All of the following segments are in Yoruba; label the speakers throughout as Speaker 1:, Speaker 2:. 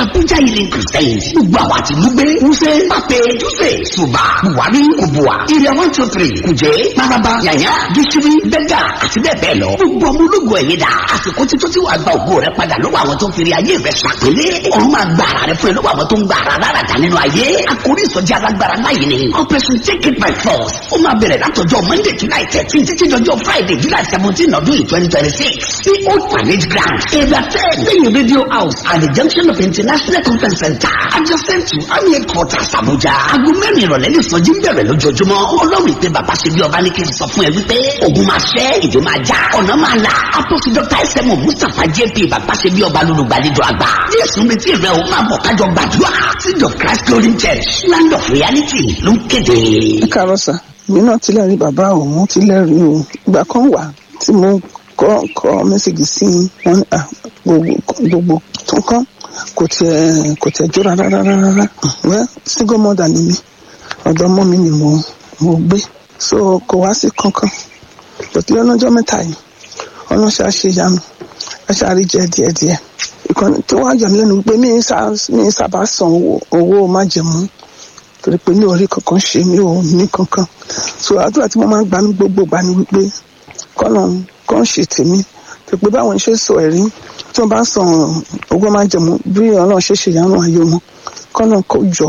Speaker 1: abuja healing crusade gbogbo àwọn àti gbogbo wúṣẹ pàpẹ júṣẹ ṣùgbà buhari kubua area one two three kùjẹ maraba yàyà gíṣírí bẹgà àti bẹ́ẹ̀ bẹ́ẹ̀ lọ gbogbo ọmọ ológun ẹ̀yẹ dà àsìkò títún tí wàá gba ògo rẹ padà lọ́wọ́ àwọn tó ń fèrè ayé rẹ ṣàpélé ọ̀run máa gba ara rẹ fún ẹ lọ́wọ́ àwọn tó ń gba ara lára dà nínú ayé àkórí ìsọjí alágbára láyé ni operation take it by force ó máa bẹ̀rẹ̀ látọjọ́ monday july thirteen títí dọjọ́ friday july seventeen ọdún yìí twenty twenty six sí old parade ground area ten lẹ́yìn radio house at the junction of international conference center adjacent to army headquarters abuja aago mẹ́rin ìrọ̀lẹ́ ní ìsọjí ń bẹ̀rẹ̀ lójoojúmọ́ ọlọ́run ìpè bàbá ṣe bí ọba ní kí n sọ fún ẹ wípé ogun máa ṣẹ́ ìdè máa já ọ̀nà máa là apọ́sí dr sm mustapha jp bàbá ṣe bí ọba lólùgbàlejò àgbà jésù retí rẹ o máa bọ̀ kájọ gbàdúrà seed of christ glory church land of reality ló ń kéde.
Speaker 2: ẹ káàárọ̀ sà mi náà ti lẹ́rìí bàbá òun ti lẹ́rìí o ìgbà kan wà tí mo kọ́ kọ́ mẹ́sàgì sí wọn à gbogbo gbogbo tó kán kò tiẹ̀ kò tiẹ̀ jó rárá rárá rárá wẹ́ single mother ni mi ọ̀dọ̀ ọmọ mi ni mo mo gbé so kò wá sí kankan lọ́tí lọ́jọ́ mẹ́ta yìí ọlọ́ṣà ṣe yanu ẹ̀ṣà rí jẹ díẹ̀díẹ̀ ìkànnì tó wá yà mí lẹ́nu wípé mi ń sábà san owó májẹ̀mú torí pé mi ò rí kankan ṣe mi ò ní kankan so àdúrà tí mo máa ń gbà ní gbogbo gbà ní wípé kọ́nà kan ṣe tèmi tó pé báwọn ṣe sọ ẹ̀rí tí wọ́n bá san owó májẹ̀mú bí ọlọ́run ṣe ṣe ìyanu ayé wọn kọ́nà kó jọ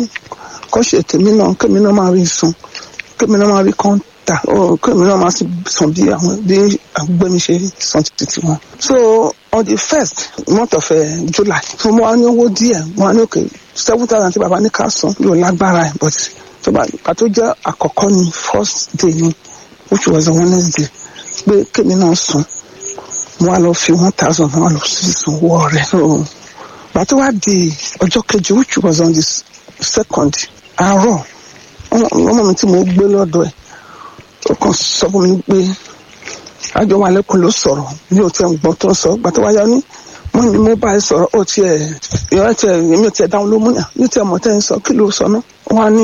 Speaker 2: kó ṣe tèmi náà kémi náà máa rí sun kémi náà máa rí kan tà kémi náà máa san bí àwọn bí agbẹ́mi ṣe san títí wọn. so on the first month of uh, july so mo wá ní owó díẹ̀ mo wá ní òkè seven thousand tí baba ní ká san yóò lágbára ẹ̀ but tó bá pàtó jẹ́ àkọ́kọ́ ní first day ni which was a wednesday pé kémi náà san mo wá lọ fi one thousand mo wá lọ sí ìsanwó rẹ̀ so pàtó wá di ọjọ́ kejì which was on the second àárọ̀ ọmọ mi tí mo gbé lọ́dọ̀ ẹ̀ ó kàn sọ fún mi pé àjọ wa lẹ́kùn ló sọ̀rọ̀ mi ò tiẹ̀ gbọ́ tó ń sọ gbàtọ́ wáyá ní mo ní mo bá ẹ sọ̀rọ̀ ó tiẹ̀ ìyá tiẹ̀ èmi ò tiẹ̀ dáhùn ló múnà ní tiẹ̀ mọ̀ tẹ́ ń sọ kí ló sọ ná wọ́n á ní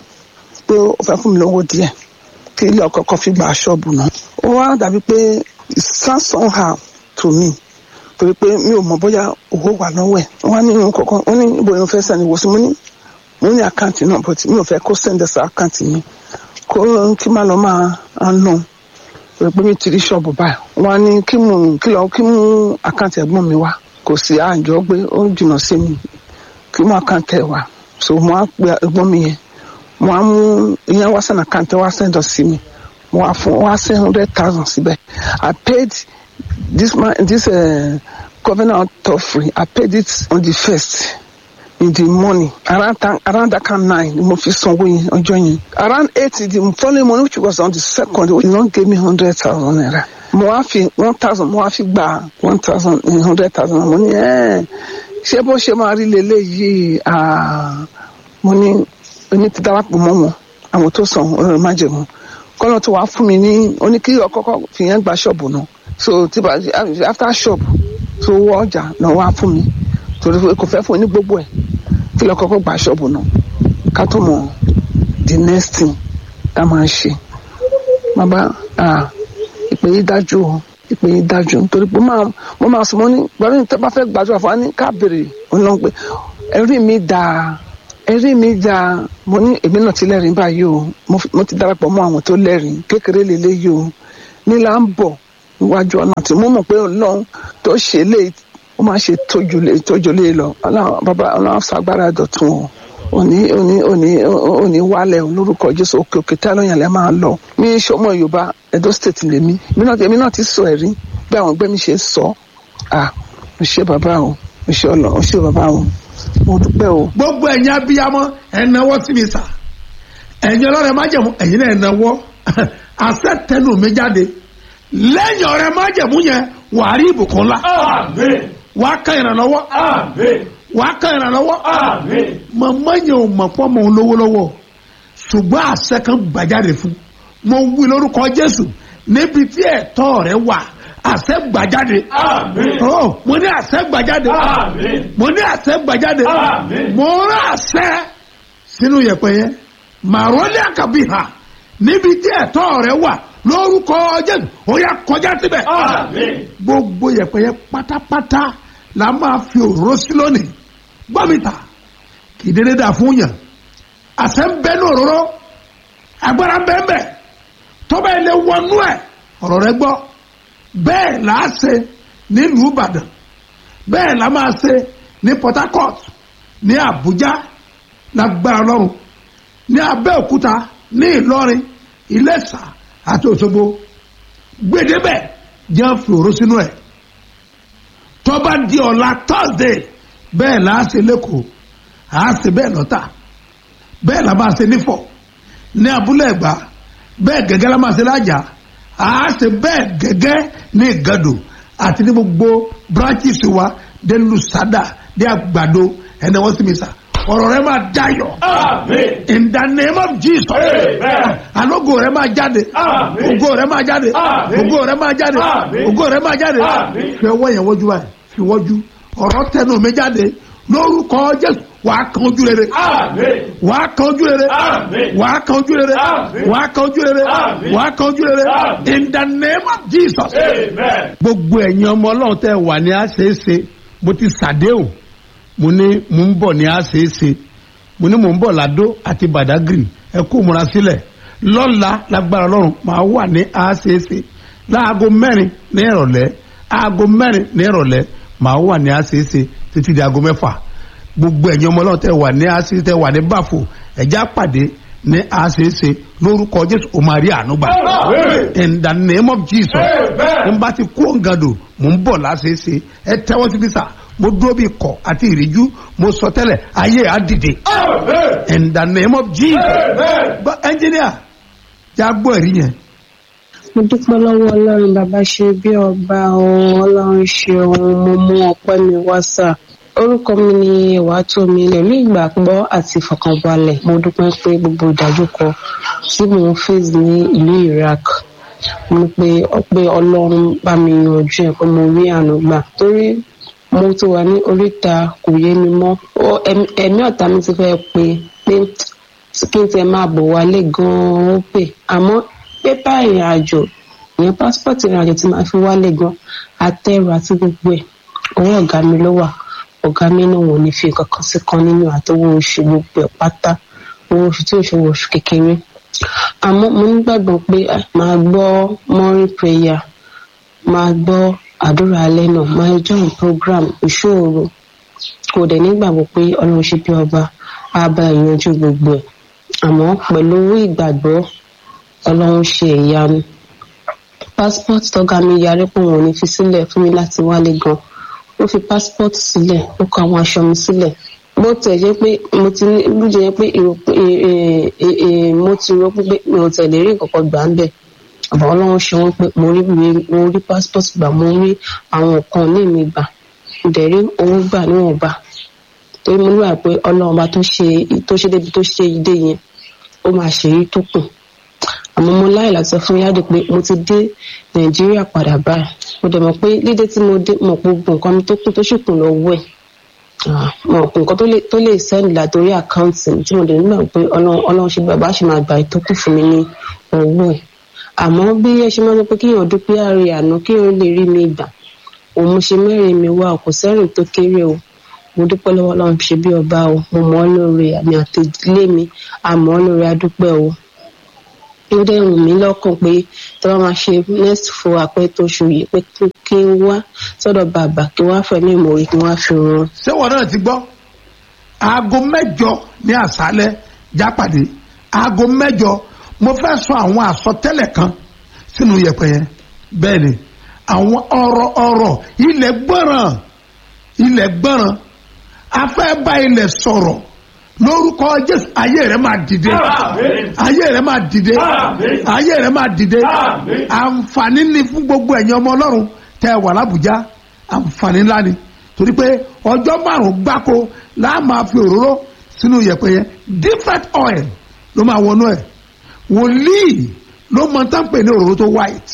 Speaker 2: pé ó fẹ́ fún mi lówó díẹ̀ kí ilé ọkọ̀ kan fi gba ṣọ́ọ̀bù náà ó wá dàbí pé samson ha to me torí pé mi ò mọ̀ bóyá owó wà lọ́wọ́ ẹ̀ wọ́n á ní irun kọ̀ọ̀kan wọ́n ní ibo ìrun fẹ́ sẹ́ni wò sí mo ní mo ní àkáǹtì náà but mi ò fẹ́ kó sẹ́ndẹ̀ sí àkáǹtì mi kó kí má lọ máa ń nù pé pé mi ti rí ṣọ́ọ̀bù báyìí wọ́n á ní kí mú kí lọ kí mú àkáǹtì ẹ̀gbọ́n mi wá kò sí àjọ pé ó jìnnà sí mi kí mú àkáǹtì ẹ̀ wá so mo á pe ẹ̀gbọ́n mi yẹn mo á mú ìyẹn wá sẹ́n àkáǹtì wá sẹ́ndọ̀ sí mi mo á fún wá sẹ́n hundred thousand síbẹ̀ I paid this man this uh, covenant offering I paid it on the first in the morning around that, around that kind nine mo fi sanwó yẹn ọjọ́ yẹn around eight the following morning which was on the second he don give me hundred thousand naira mo wá fi one thousand mo wá fi gba one thousand hundred thousand mo ní ẹ ṣé bó ṣe máa rí leléyìí mo ní oní ti darapọ̀ mọ́ wọn àwọn tó san ọ̀rọ̀ májèmú kọ́nà tó wàá fún mi ní oní kí ọkọ́kọ́ fi yẹn gba ṣọ́ọ̀bù náà so tí after shop tó wọ ọjà náà wàá fún mi torí kò fẹ́ fún ní gbogbo ẹ̀ kí lọ kọ́kọ́ gba ṣọ́ọ̀bù náà ká tó mọ̀ the next thing ká máa ṣe bàbá ìpè yìí dájú o ìpè yìí dájú nítorí pé mo máa sọ mo ní gbọ́dọ̀ ní tẹ́bá fẹ́ gbàdúrà fún wa ní ká béèrè ọlọ́run pé ẹ̀rí mi dáa ẹ̀rí mi dáa mo ní èmi náà ti lẹ́rìí báyìí o mo ti darapọ̀ mọ́ àwọn tó lẹ́rìí kékeré lélẹ́yìí o nílà ń bọ̀ níwájú ọ̀nà tí mo mọ̀ pé ọlọ́run tó ṣe léyìí ó máa ṣe tójúlé tójúlé lọ ọlọ́run bàbá ọlọ́run ṣàgbára dọ̀tun o òní òní òní òní wálẹ̀ lórúkọ jésù òkè òkè tí alóyàn lẹ́ máa lọ mi sọmọ yorùbá edo state lèmi èmi náà ti sọ ẹ̀rí bí àwọn ẹgbẹ́ mi ṣe sọ à mo ṣe bàbá o mo ṣe ọlọ mo ṣe bàbá o mo dúpẹ́ o.
Speaker 3: gbogbo ẹ̀yin abiyamọ ẹ̀ náwó sí mi sà ẹ̀yin ọlọ́rẹ̀ májẹ̀mú ẹ̀yin náà náwó àṣẹ tẹnu mi jáde lẹ́yìn ọ̀rẹ́ májẹ̀mú yẹn wàá rí ìbùkún ńlá.
Speaker 4: Àmín.
Speaker 3: wàá kan ìrànlọ́wọ́.
Speaker 4: Àmín.
Speaker 3: wàá kan ìrànlọ́wọ́.
Speaker 4: Àmín.
Speaker 3: màmá yẹn ò mọ̀ fọ́ mọ̀ ọ́n lówó lọ́wọ́ ṣùgbọ́n àṣẹ kan gbàjáde fún mo wí lórúkọ jésù níbi tí ẹ̀tọ́ rẹ wà àṣẹ gbàjáde.
Speaker 4: Àmín.
Speaker 3: Oh, mo ní àṣẹ gbàjáde.
Speaker 4: Àmín.
Speaker 3: mo ní àṣẹ gbàjáde.
Speaker 4: Àmín.
Speaker 3: mo rán àṣẹ sínú yẹ̀pẹ̀ yẹn màrọ́lẹ́ àkàbíhà níbi tí ẹ̀tọ́ rẹ wà lórúkọ jésù ó yá kọjá síbẹ̀.
Speaker 4: Àmín.
Speaker 3: gbogbo yẹ̀pẹ̀ yẹn pátápátá la máa fi òróró sí lónìí gbọ́mìtà kì í dédé dà fún yàn àṣẹ ń bẹ ní òróró agbára ń bẹ ń bẹ tọ́ba ilé wọnú ẹ̀ ọ̀rọ̀ rẹ gbọ́ bẹ́ẹ̀ là á ṣe nílùú ìbàdàn bẹ́ẹ̀ là máa ṣe ní port harcourt ní àbújá lágbára lọ́rùn ní abẹ́òkúta ní ìlọrin ìlẹ́sà àti òṣogbo gbèdébẹ̀ jẹ́ fi òró sínú ẹ̀ tọ́ba di ọ̀la thursday bẹ́ẹ̀ là á ṣe lẹ́kọ̀ọ́ à á ṣe bẹ́ẹ̀ lọ́tà bẹ́ẹ̀ là máa ṣe nífọ̀ ní abúlé ẹ̀gbá bẹ́ẹ̀ gẹ́gẹ́ la máa ṣe lájà à á ṣe bẹ́ẹ̀ gẹ́gẹ́ ní ìgàdò àti ní gbogbo branches wa dé lusada dé àgbàdo ẹni wọ́n sì mi sà ọ̀rọ̀ rẹ máa dayọ̀
Speaker 4: Amen.
Speaker 3: in the name of jesus
Speaker 4: Amen.
Speaker 3: alogo rẹ máa jáde
Speaker 4: Amen.
Speaker 3: ògo rẹ máa jáde
Speaker 4: Amen.
Speaker 3: ògo rẹ máa jáde
Speaker 4: Amen.
Speaker 3: ògo rẹ máa jáde
Speaker 4: Amen.
Speaker 3: fi ọwọ́ yẹn wọ́jú báyìí fi wọ́jú ọ̀rọ̀ tẹnu mi jáde lórúkọ jésù wàá kan ojú rere
Speaker 4: Amen.
Speaker 3: wàá kan ojú rere
Speaker 4: Amen.
Speaker 3: wàá kan ojú rere
Speaker 4: Amen.
Speaker 3: wàá kan ojú rere
Speaker 4: Amen.
Speaker 3: wàá kan ojú rere
Speaker 4: Amen.
Speaker 3: in the name of jesus.
Speaker 4: Amen.
Speaker 3: gbogbo ẹ̀yin ọmọ ọlọ́run tẹ́ wà ní àṣeéṣe mo ti ṣàdéhùn mo ní mo ń bọ̀ ní àṣeéṣe mo ní mo ń bọ̀ ládó àti bàdágìrì ẹ kó múra sílẹ̀ lọ́la lágbára ọlọ́run máa wà ní àṣeéṣe láago mẹ́rin ní ìrọ̀lẹ́ aago mẹ́rin ní ìrọ̀lẹ́ máa wà ní àṣeéṣe títí di aago mẹ́fà gbogbo ẹ̀yin ọmọ ọlọ́run tẹ́ wà ní àṣeéṣe tẹ́ wà ní báfò ẹ̀já pàdé ní àṣeéṣe lórúkọ jésù ó máa rí àánú gbà
Speaker 4: Amen.
Speaker 3: in the name of jesus
Speaker 4: Amen.
Speaker 3: n bá ti kó ngado mò ń bọ̀ láṣeéṣe ẹ tẹ́wọ́ síbi sà mo dúró bí kọ̀ àti ìríjú mo sọ tẹ́lẹ̀ ayé á dìde
Speaker 4: Amen.
Speaker 3: in the name of jesus
Speaker 4: Amen.
Speaker 3: gbọ́ ẹnjìníà já gbọ́ ẹ̀rí yẹn
Speaker 5: mo dúpẹ́ lọ́wọ́ ọlọ́run bàbá ṣe bí ọba ohun ọlọ́run ṣe ohun mo mú ọpẹ́ mi wá sà orúkọ mi ni ìwà tó mi lẹ̀mí ìgbàgbọ́ àti ìfọ̀kànbalẹ̀ mo dúpẹ́ pé gbogbo ìdájúkọ tí mò ń face ní ìlú iraq mo pe pé ọlọ́run bá mi yanjú ẹ̀ pé mo rí àánú gbà torí mo ti wà ní oríta kò yé mi mọ́ Ó- ẹ̀mí ẹ̀mí ọ̀tá mi ti fẹ́ pe pé kí n tiẹ̀ máa bọ̀ wálé gan-an ó pè àmọ́ pépà ìrìn àjò ìyẹn pásítọ̀tì ìrìn àjò tí màá fi wálé gan àtẹrù àti gbogbo ẹ̀ owó ọ̀gá mi ló wà ọ̀gá mi náà wò ní fi kankan sí kan nínú àtọwọ́ oṣù gbogbo ẹ̀ pátá owó oṣù tí oṣù wọ oṣù kékeré àmọ́ mo nígbàgbọ́ pé ah, màá gbọ́ morning prayer máa gbọ́ àdúrà alẹ́ náà máa join program ìṣòro kò dẹ̀ nígbàgbọ́ pé ọlọ́run ṣe bí ọba á bá ìyanjú gbogbo ẹ̀ àmọ́ pẹ̀lú ìgbàgbọ́ ọlọ́run ṣe ìyanu passport tọ́gá mi yarí pé òun ò ní fi sílẹ̀ fún mi láti wálé gan ó fi passport sílẹ̀ ó kọ àwọn aṣọ mi sílẹ̀ bó tẹ̀ jẹ́ pé mo ti ní bó jẹ́ pé èrò pé eh, eh, eh, mo ti rò pé mi ò tẹ̀lé rí nǹkan kan gbà ń bẹ̀ àbá ọlọ́run ṣe wọ́n pé mo rí ìwé- mo rí passport gbà mo rí àwọn nǹkan ní mi gbà mo dẹ̀ rí owó gbà níwọ̀nba torí mo níwà pé ọlọ́run bá tó ṣe tó ṣe débi tó ṣe ìdè yẹn ó máa ṣe èyí tó kù àmọ́ mo láì láti sọ fún yáde pé mo ti dé nàìjíríà padà báyìí mo dẹ̀ mọ̀ pé dídé tí mo dé mọ̀ pé gbogbo nǹkan mi tó kù tó sì kù lọ́wọ́ ẹ̀ Ah, mọ̀ pé nǹkan tó lè tó lè sẹ́ndì látòrí àkáǹtì mi tí mo dẹ̀ nígbà pé ọlọ́run ọlọ́run ṣe bàbá ṣe máa gbà tó kù fún mi ní owó ẹ̀ àmọ́ bí ẹ ṣe máa ń sọ pé kíyàn dúpẹ́ àárẹ̀ àná kíyàn lè rí mi gbà òun mo ṣe mẹ́rin mi wá kò sẹ́rìn tó kéré o mo dúpẹ́ lọ́wọ́ ọlọ́run ṣe bí ọba o mo mọ̀ ọ́ lóore àmì àtẹ̀lé mi àmọ́ ọ́ lóore adúpẹ́ o ó dẹ̀ wù mí lọ́kàn pé tí wọ́n máa ṣe next fún àpẹ́ tó ṣù yìí pé kí- kí n wá sọ́dọ̀ bàbá kí wọ́n á fẹ̀mí ìmòrè kí wọ́n á fi ran
Speaker 3: ṣé wọn náà ti gbọ́ aago mẹ́jọ ní àṣálẹ́ jápàdé aago mẹ́jọ mo fẹ́ sọ àwọn àsọtẹ́lẹ̀ kan sínú yẹ̀pẹ̀ yẹn bẹ́ẹ̀ ni àwọn ọ̀rọ̀ ọ̀rọ̀ ilẹ̀ gbọ́ràn ilẹ̀ gbọ́ràn afẹ́ bá ilẹ̀ sọ̀rọ̀ lórúkọ jésù ayé rẹ máa dìde
Speaker 4: Àmín.
Speaker 3: ayé rẹ máa dìde
Speaker 4: Àmín.
Speaker 3: ayé rẹ máa dìde
Speaker 4: Àmín.
Speaker 3: àǹfààní ni fún gbogbo ẹ̀yin ọmọ ọlọ́run tẹ́ ẹ wà lábùjá àǹfààní ńlá ni torí pé ọjọ́ márùn-ún gbáko láà máa fi òróró sínú yẹ̀pẹ̀ yẹn different oil ló máa wọnú ẹ̀ wòlíì ló mọ tá ń pè ní òróró tó white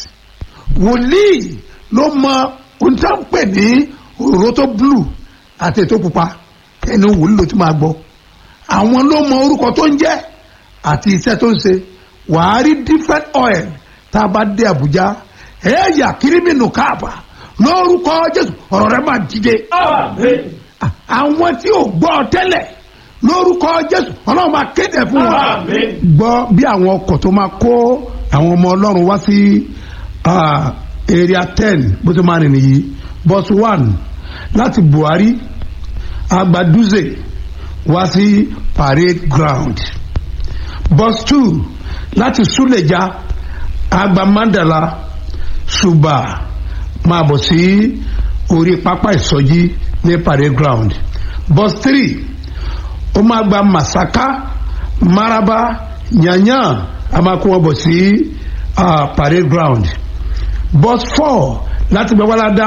Speaker 3: wòlíì ló mọ ohun tá ń pè ní òróró tó blue àti ètò pupa ẹni wòlíì ló ti máa gbọ́ àwọn ló mọ orúkọ tó ń jẹ́ àti iṣẹ́ tó ń ṣe wàá rí different oil tá a bá dé Àbújá ẹ̀yà kírímìnù káàbà lórúkọ Jésù ọ̀rọ̀ rẹ máa dìde
Speaker 4: Amen.
Speaker 3: Ah, àwọn tí ò gbọ́ tẹ́lẹ̀ lórúkọ jésù ọlọ́run máa kéde fún wọn
Speaker 4: Àmín.
Speaker 3: gbọ́ bí àwọn ọkọ̀ tó máa kó àwọn ọmọ ọlọ́run wá sí ah, area ten bó ti máa rìn nìyí bus one láti buhari agbaduze wá sí parade ground bus two láti suleja agba mandala suba máa bọ̀ sí orí pápá ìsọjí ní parade ground bus three ó máa gba masaka maraba yanyan a máa kó wọn bọ̀ sí ah, parade ground bus four láti gbẹ́wàládá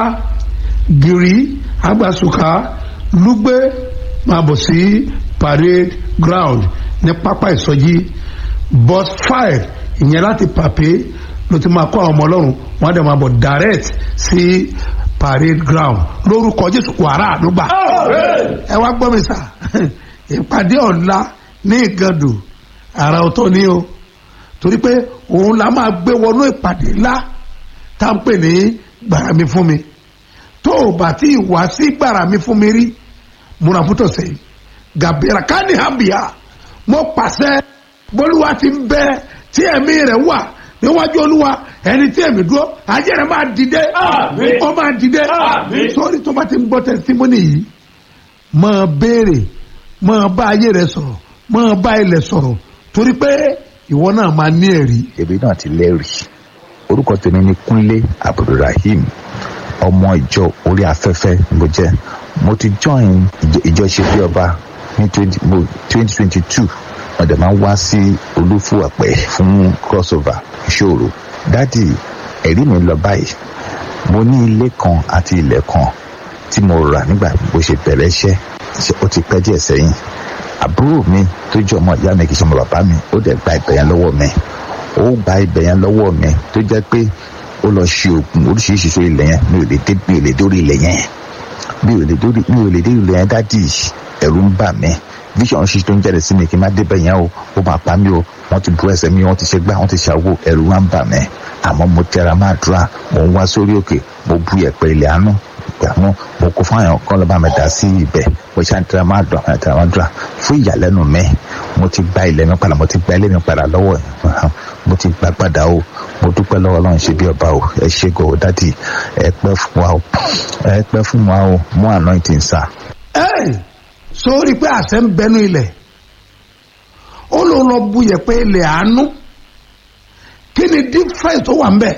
Speaker 3: giri agbasuka lugbe máa bọ̀ sí parade ground ní pápá ìsọjí bus five ìyẹn láti pàpé ló ti máa kó àwọn ọmọ ọlọ́run wọ́n á dẹ̀ máa bọ̀ direct sí parade ground lórúkọ jésù wàrà àdúgbà ẹ wá gbọ́ mi sà ìpàdé ọ̀la ní ìgàndù àrà ọ̀tọ̀ ni o torí pé òun la máa gbé wọnú ìpàdé ńlá tá à ń pè ní gbàrà mi fún mi tó o bá tí ì wá sí gbàrà mi fún mi rí múra fún tọ̀sẹ̀ yìí gàbíra káni hàbíà mo pàṣẹ bólúwa ti ń bẹ tí ẹ̀mí rẹ̀ wà níwájú olúwa ẹni tí ẹ̀mí dúró ajé rẹ̀ máa dìde
Speaker 4: Àmín.
Speaker 3: ó máa dìde
Speaker 4: Àmín.
Speaker 3: sórí tó bá ti ń gbọ́ tẹsítímọ́nì yìí máa béèrè máa bá ayé rẹ̀ sọ̀rọ̀ máa bá ilẹ̀ sọ̀rọ̀ torí pé ìwọ náà máa ní ẹ̀rí
Speaker 6: èmi náà ti lẹ́rìí orúkọ tèmi ni kúnlé abdulrahim ọmọ ìjọ orí afẹ́fẹ́ mo jẹ́ mo ti join ìjọ- ìjọ ṣe bí ọba ní twenty twenty two wọ́n dẹ̀ máa ń wá sí olúfúwàpẹ́ fún crossover ìṣòro dádì ẹ̀rí mi lọ báyìí mo ní ilé kan àti ilẹ̀ kan tí mo rà nígbà bó ṣe bẹ̀rẹ̀ iṣẹ́ ṣe- ó ti pẹ́ díẹ̀ sẹ́yìn àbúrò mi tó jẹ́ ọmọ ìyá mi kì í ṣe ọmọ bàbá mi ó dẹ̀ gba ibẹ̀ yẹn lọ́wọ́ mi ó gba ibẹ̀ yẹn lọ́wọ́ mi tó jẹ́ pé ó lọ ṣe oògùn oríṣiríṣi sórí ilẹ̀ yẹn mi ò lè dé mi ò lè dórí ilẹ̀ yẹn mi ò lè dórí mi ò lè dé ilẹ̀ yẹn dádì ẹ̀rù ń bà mí vision ṣíṣe tó ń jáde sí mi kí n má débẹ̀ yẹn o ó máa pa mí o wọ́n ti bu ẹsẹ̀ mi wọ́n ti ṣe gbá wọ́n ti ṣàwò ẹ̀rù wá ń bà mí àmọ́ mo tẹra máa dúrà mo ń wá sórí òkè mo bu ẹ̀pẹ̀ ilẹ̀ àánú ìgbàanú mo kó fún àwọn kan lọ́ba mi dá sí ibẹ̀ mo ṣe àtẹ̀rẹ̀ máa dùn àwọn àtẹ̀rẹ̀ máa dùn fún ìyàlẹ́nu mi mo ti gba ilẹ̀ mi padà mo ti gba ilé mi padà lọ́wọ́ ẹ̀ mo ti gba padà o mo dúpẹ́ lọ́wọ́ ọlọ́run ṣe bí ọba o ẹ ṣe gò ó dádì ẹ pẹ́ fún wa o ẹ pẹ́ fún wa o mú anointing sá.
Speaker 3: ẹ sórí pé àṣẹ ń bẹnu ilẹ̀ ó ló lọ bu yẹ̀pẹ̀ ilẹ̀ àánú kí ni difference tó wà ń bẹ̀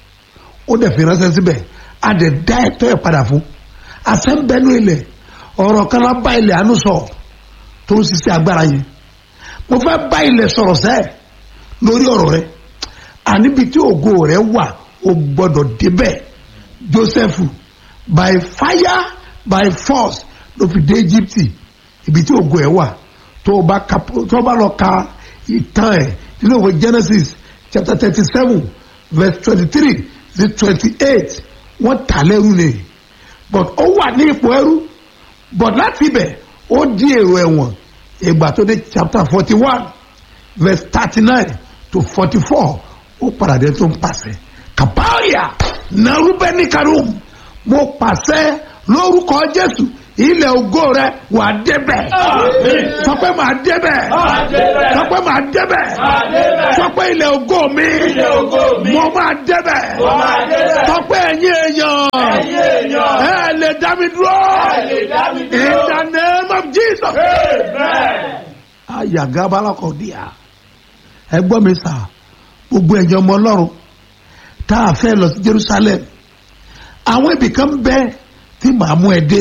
Speaker 3: ó dẹ̀ fi ránṣẹ́ síbẹ̀ a dẹ̀ dá ẹ̀tọ́ ẹ̀ padà fún àṣẹ ń bẹnu ilẹ̀ ọ̀rọ̀ kan lá bá ilẹ̀ àánú sọ tó ń ṣiṣẹ́ agbára yẹn mo fẹ́ bá ilẹ̀ sọ̀rọ̀ sẹ́ẹ̀ lórí ọ̀rọ̀ rẹ àníbi tí ògo rẹ wà ó gbọ́dọ̀ débẹ̀ Joseph by fire by force ló fi dé Egypt ibi tí ògo ẹ wà tó o bá ka tó o bá lọ ka ìtàn ẹ nínú ìwé Genesis chapter thirty seven verse twenty three sí twenty eight wọ́n tà lẹ́rú ni but ó wà ní ipò ẹrú but láti ibẹ̀ ó di èrò ẹ̀wọ̀n ìgbà tó dé chapter forty one verse thirty nine to forty four ó padà dé tó ń pàṣẹ kàbáyà nàrúbẹ́ni karum mo pàṣẹ lórúkọ Jésù ilẹ̀ ògo rẹ wà débẹ̀
Speaker 4: Àmín.
Speaker 3: sọ pé màá débẹ̀
Speaker 4: Màá débẹ̀.
Speaker 3: sọ pé màá débẹ̀
Speaker 4: Màá débẹ̀.
Speaker 3: sọ pé ilẹ̀ ògo mi
Speaker 4: Ilẹ̀ ògo mi.
Speaker 3: mo máa débẹ̀
Speaker 4: Mo máa débẹ̀.
Speaker 3: sọ pé ẹ̀yin èèyàn
Speaker 4: Ẹ̀yin èèyàn.
Speaker 3: ẹ lè dá mi dúró
Speaker 4: Ẹ lè dá mi dúró.
Speaker 3: in the name of Jesus
Speaker 4: Amen.
Speaker 3: ayagabalakọ̀díà ẹ gbọ́ mi sà gbogbo ẹ̀jẹ̀ ọmọ ọlọ́run tá a fẹ́ lọ sí Jerusalem àwọn ibì kan bẹ tí màá mú ẹ dé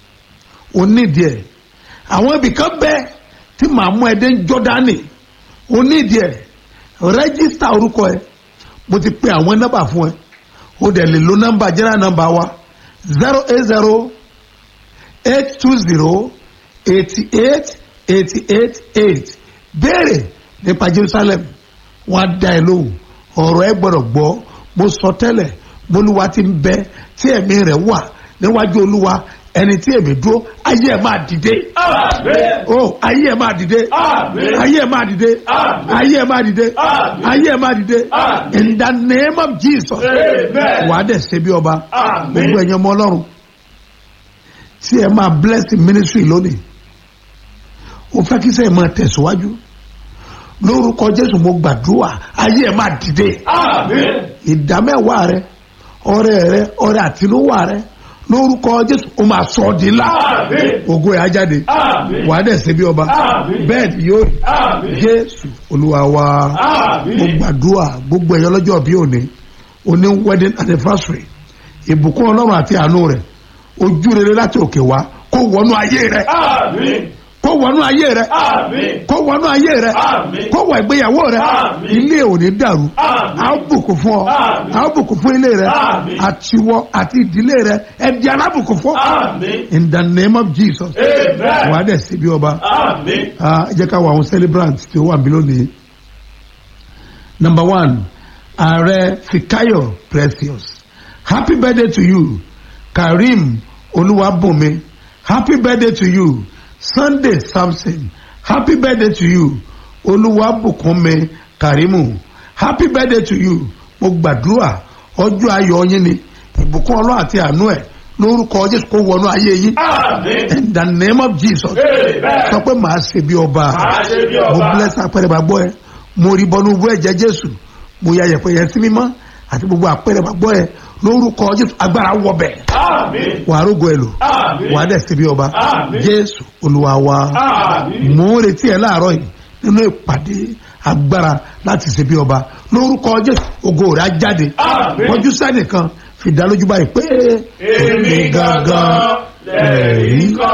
Speaker 3: onídìí ẹ àwọn ibì kan bẹ tí màá mú ẹ dé Jọ́dánì onídìí ẹ rẹ́gísítà orúkọ ẹ mo ti pe àwọn nọ́mbà fún ẹ o dẹ̀ lè lo nọ́mbà jẹ́rà nọ́mbà wa zero eight zero eight two zero eighty eight eighty eight eight béèrè nípa Jerusalem wọn á dá ẹ lóhùn ọ̀rọ̀ ẹ gbọ́dọ̀ gbọ́ mo sọ tẹ́lẹ̀ bolúwa ti ń bẹ tí ẹ̀mí rẹ̀ wà níwájú olúwa ẹni tí èmi dúró ayé ẹ̀ máa dìde
Speaker 4: Amen.
Speaker 3: oh ayé ẹ̀ máa dìde
Speaker 4: Àmín.
Speaker 3: ayé ẹ̀ máa dìde
Speaker 4: Àmín.
Speaker 3: ayé ẹ̀ máa dìde
Speaker 4: Àmín.
Speaker 3: ayé ẹ̀ máa dìde
Speaker 4: Àmín.
Speaker 3: in the name of Jesus
Speaker 4: Amen.
Speaker 3: wà á dẹ̀ ṣe bí ọba
Speaker 4: Àmín.
Speaker 3: gbogbo ẹ̀yin ọmọ ọlọ́run tí ẹ máa bless the ministry lónìí o fẹ́ kí sẹ́yìn máa tẹ̀síwájú lórúkọ jésù mo gbàdúrà ayé ẹ máa dìde
Speaker 4: Àmín.
Speaker 3: ìdámẹ́wàá rẹ ọrẹ rẹ ọrẹ àtinúwà rẹ lórúkọ jésù o máa sọ ọ́ di ńlá
Speaker 4: Àmín.
Speaker 3: ògo ẹ̀ á jáde
Speaker 4: Àmín.
Speaker 3: wàá dẹ̀ ṣe bí ọba
Speaker 4: Àmín.
Speaker 3: bẹ́ẹ̀ ni yóò rí
Speaker 4: Àmín.
Speaker 3: jésù olúwa wa mo
Speaker 4: Àmín.
Speaker 3: gbàdúrà gbogbo ẹ̀yọ́ lọ́jọ́ bí òní òní wedding anniversary ìbùkún ọlọ́run àti àánú rẹ̀ ojú rere láti òkè wá kó wọnú ayé rẹ̀
Speaker 4: Àmín.
Speaker 3: kó wọnú ayé rẹ̀
Speaker 4: Àmín.
Speaker 3: kó wọnú ayé rẹ̀
Speaker 4: Àmín.
Speaker 3: kó wọ ìgbéyàwó rẹ̀
Speaker 4: Àmín.
Speaker 3: ilé ò ní dàrú
Speaker 4: Àmín.
Speaker 3: a ó bùkún fún ọ
Speaker 4: Àmín.
Speaker 3: a ó bùkún fún ilé rẹ̀
Speaker 4: Àmín.
Speaker 3: àtiwọ àti ìdílé rẹ̀ ẹdí alábùkún fún
Speaker 4: Àmín.
Speaker 3: in the name of jesus
Speaker 4: Amen.
Speaker 3: wàá dẹ̀ sí bí ọba
Speaker 4: Àmín.
Speaker 3: Ah, ẹ jẹ́ ká wọ àwọn celebrants tí ó wà níbí lónìí. number one ààrẹ fikayo precious happy birthday to you karim olúwàbùnmi happy birthday to you sunday samson happy birthday to you olúwàbùkúnmi karimu happy birthday to you mo gbàdúrà ọjọ́ ayọ̀ yín ni ìbùkún ọlọ́run àti àánú ẹ̀ lórúkọ jésù kó wọnú ayé yín
Speaker 4: Àmín.
Speaker 3: in the name of jesus
Speaker 4: Amen.
Speaker 3: sọ pé màá ṣe bí ọba
Speaker 4: Màá ṣe bí
Speaker 3: mo
Speaker 4: ọba.
Speaker 3: bless apẹrẹ gbàgbọ́ ẹ mo rí bọnú bú ẹ̀jẹ̀ jésù mo ya yẹ̀pẹ̀ yẹn sí mímọ́ àti gbogbo apẹrẹ gbàgbọ́ ẹ lórúkọ jésù agbára wọbẹ̀
Speaker 4: Àmín.
Speaker 3: wàá rógo ẹ lò
Speaker 4: Àmín.
Speaker 3: wàá dẹ̀ ṣe bí ọba
Speaker 4: Àmín.
Speaker 3: jésù olúwa wa
Speaker 4: Àmín.
Speaker 3: mo ń retí ẹ láàárọ̀ yìí nínú ìpàdé agbára láti ṣe bí ọba lórúkọ jésù ògo rẹ̀ á jáde
Speaker 4: Àmín.
Speaker 3: kọjú sẹ́nìkan fìdálójú báyìí pé
Speaker 4: Èmi gangan lẹ̀rí kan.